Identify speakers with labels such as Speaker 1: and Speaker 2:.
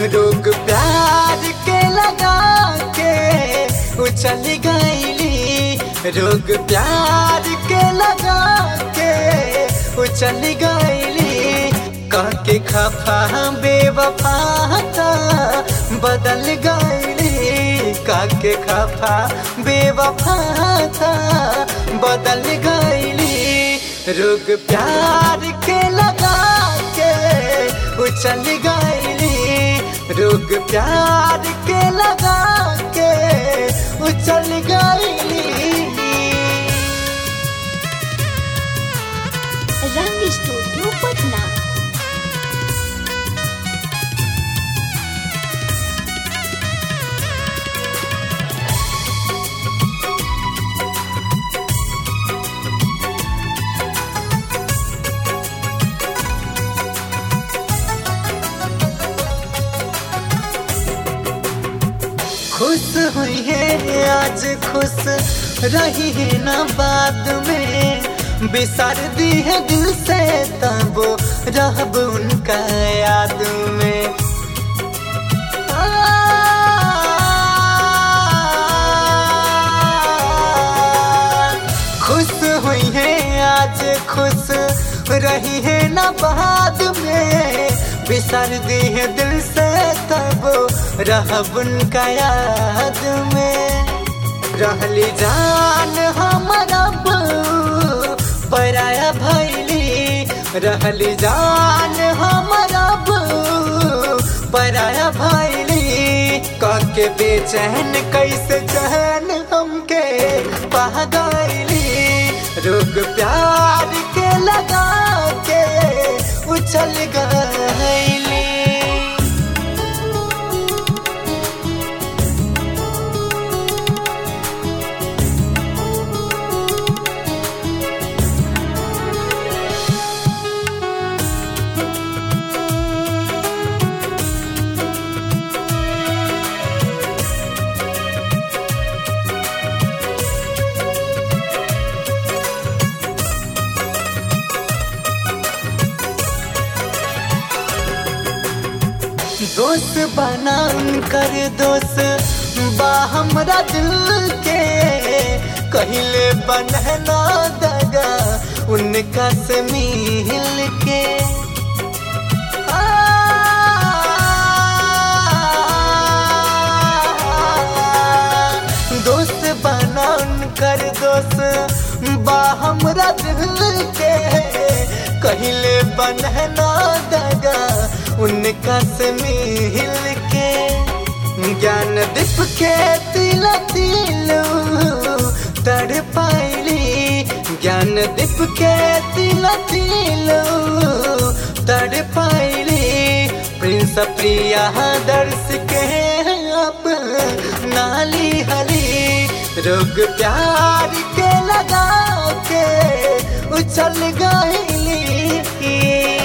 Speaker 1: रोग प्यार के लगा के उछल गईली रोग प्यार के लगा के उछल गईली कह के खफा बेवफा था बदल गईली कह के खफा बेवफा था बदल गईली रोग प्यार के लगा के उछल गईली रोग प्यार के लगा के उछल गईली
Speaker 2: रंग स्टूडियो पटना
Speaker 1: खुश हुई है आज खुश रही है ना बाद में बिसर दी है दिल से तब रहब उनका याद में खुश हुई है आज खुश रही है ना बाद में बिसर दी है दिल से तब रहब उनका याद में रहली जान हमारा पराया भैली रहली जान हमारा पराया भैली कह के बेचैन कैसे चैन हमके पा गईली रोग प्यार के लगा के उछल गईली दोस्त बना कर दोस्त बा हमरा दिल के कहले बनना दगा उनका से मिल के दोस्त बना कर दोस्त बा हमरा दिल के कहले बनना दगा उनका से मिल के ज्ञान दीप के तिल तिल तड़ पाइली ज्ञान दीप के तिल तिल तड़ पाइली प्रिंस प्रिया दर्श के अब नाली हली रोग प्यार के लगा के उछल गईली